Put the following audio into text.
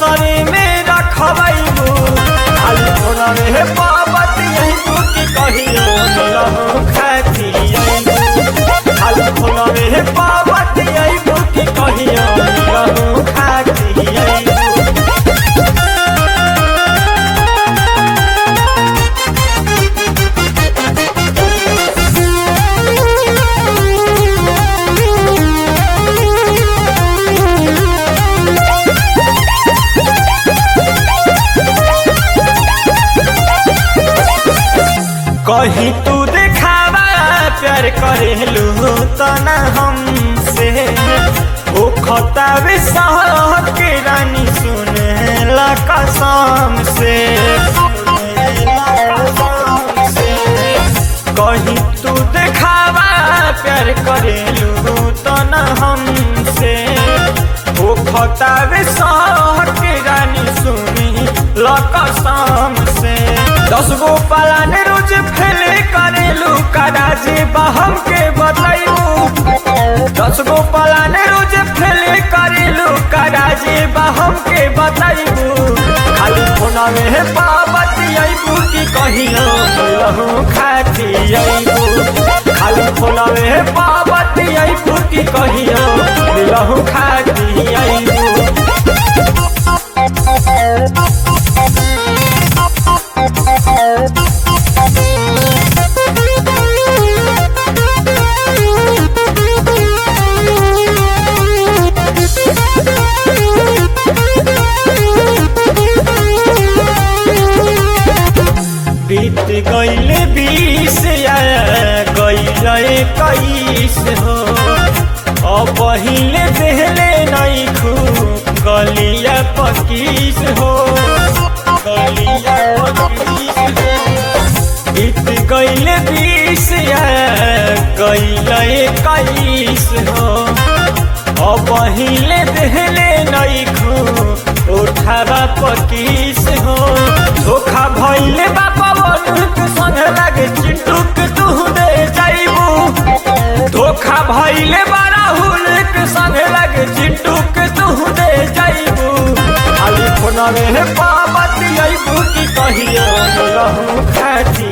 नजरे में रखबू खाली फोना में पाबत यही की कहियो मिलहु खाती खाली फोना में पाबत यही की कहियो मिलहु खाती कहीं तू देखावा प्यार करेलू तो न हमसे ओ खतावे सह के रानी सुने ला कसम से कहीं तू देखावा प्यार करेलू तो न हमसे ओ खतावे सह के रानी सुनी ला कसम से दस गो पलान रोज फेले करेलू कराजे बहम के बताइबू दस गो पलान रोज फेले करेलू कराजे बहम के बताइबू खाली फोना में पाबत अइबू की कहियो लहू खाती अइबू खाली फोना में पाबत अइबू की कहियो लहू खाती अइबू बीत गईले बीस या गईले इक्कीस हो अब पहिले देहले नहीं खू गलिया पकीस हो गलिया पकीस हो बीत गईले बीस या गईले इक्कीस हो अब पहिले देहले नहीं खू उठावा पकीस हो धोखा भइले बापा बनुक संग लागे चिंटूक तू दे जाइबू धोखा भइले बाराहुल के संग लागे चिंटूक तू दे जाइबू खाली फोन में पाबत अइबू की कहियो रहू खाती